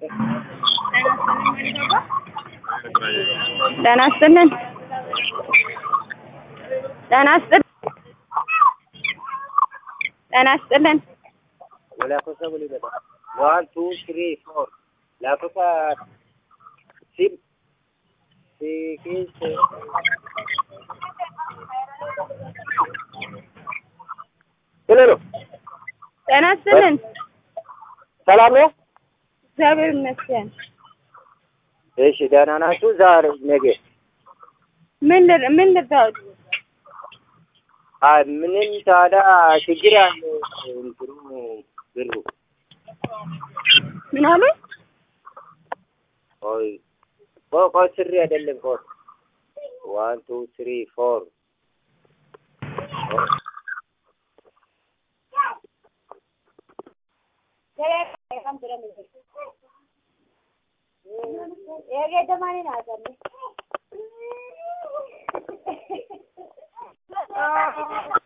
ጤና ይስጥልን ጤና ይስጥልን ጤና ይስጥልን lakkoofsa walii gala one two three four lakkoofsa sim six ሄሎ ጤና ይስጥልን ሰላም ነው? እግዚአብሔር ይመስገን እሺ ደህና ናችሁ? ዛሬ ነገ ምን ልር- ምን ልርዳዎት አይ ምንም ታዲያ ችግር አለ እንትኑ ብሩ ምን አሉ ቆይ ቆይ ቆይ ስሪ አይደለም ቆይ ዋን ቱ ትሪ ፎር ಹೇಗೆ